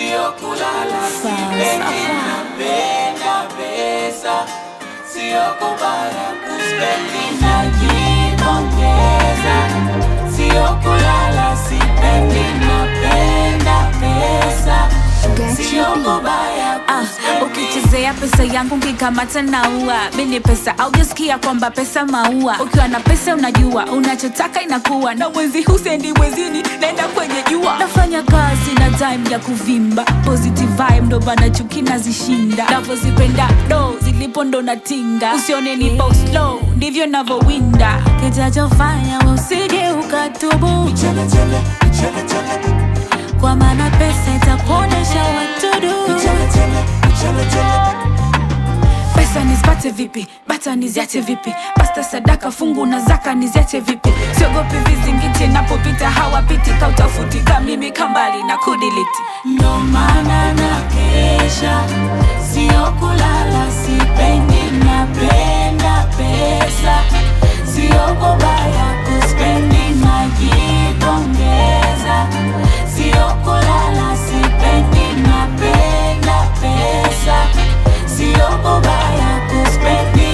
sio kulala, sipendi napenda pesa, sio kubaya kuspendi najipongeza, sio kulala, sipendi napenda pesa, sio kubaya Ah, ukichezea pesa yangu nkikamata naua mini pesa aujasikia kwamba pesa maua ukiwa na pesa unajua unachotaka inakuwa na mwezi husendi mwezini naenda kwenye jua nafanya kazi na time ya kuvimba positive vibe ndo bana chuki nazishinda navozipenda do zilipo ndo natinga usione ni post low ndivyo navowinda kitachofanya usije ukatubu kwa maana pesa itakuonesha watudu pesa nizipate vipi bata niziache vipi pasta sadaka fungu na zaka niziache vipi siogopi vizingiti napopita hawapiti kautafuti ka mimi kambali na kudiliti ndo maana na kesha, sio kulala, sipendi napenda pesa, sio kubaya kuspendi najipongeza, sio kulala, sipendi napenda pesa, sio kubaya kuspendi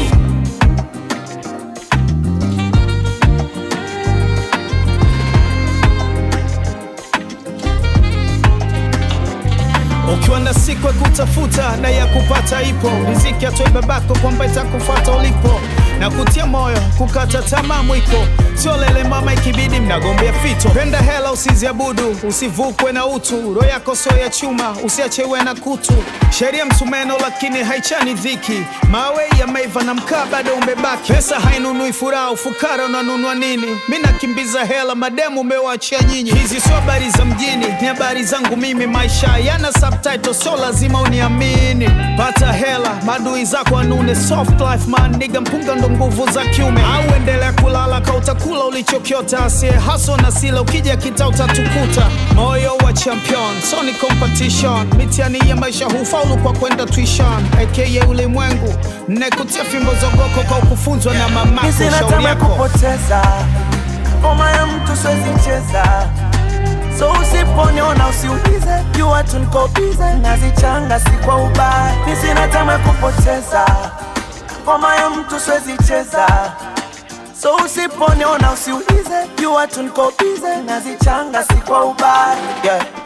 ukiwa na siku ya kutafuta na ya kupata ipo riziki atoe babako kwamba itakufuata ulipo na kutia moyo kukata tamaa mwiko sio lele mama ikibidi mnagombea fito penda hela usiziabudu usivukwe na utu roho yako sio ya chuma usiachewe na kutu sheria msumeno lakini haichani dhiki mawe yameiva na mkaa bado umebaki pesa hainunui furaha ufukara unanunua nini mi nakimbiza hela mademu umewachia nyinyi hizi sio habari za mjini ni habari zangu mimi maisha yana subtitle so lazima uniamini pata hela madui zako anune soft life man niga mpunga ndo nguvu za kiume au endelea kulala ka utakula ulichokiota asie haso na sila ukija kita utatukuta moyo wa champion so ni competition mitiani ya maisha hufaulu kwa kwenda tuition aka ulimwengu nekutia fimbo zogoko kwa ukufunzwa na mamako Sina shauri tamaa ya yako kupoteza ngoma ya mtu siwezi cheza, so usiponiona usiulize, jua tu niko bize, nazichanga si kwa ubaya. Mi sina tamaa ya kupoteza ngoma ya mtu siwezi cheza, so usiponiona usiulize, jua tu niko bize, nazichanga si kwa ubaya yeah.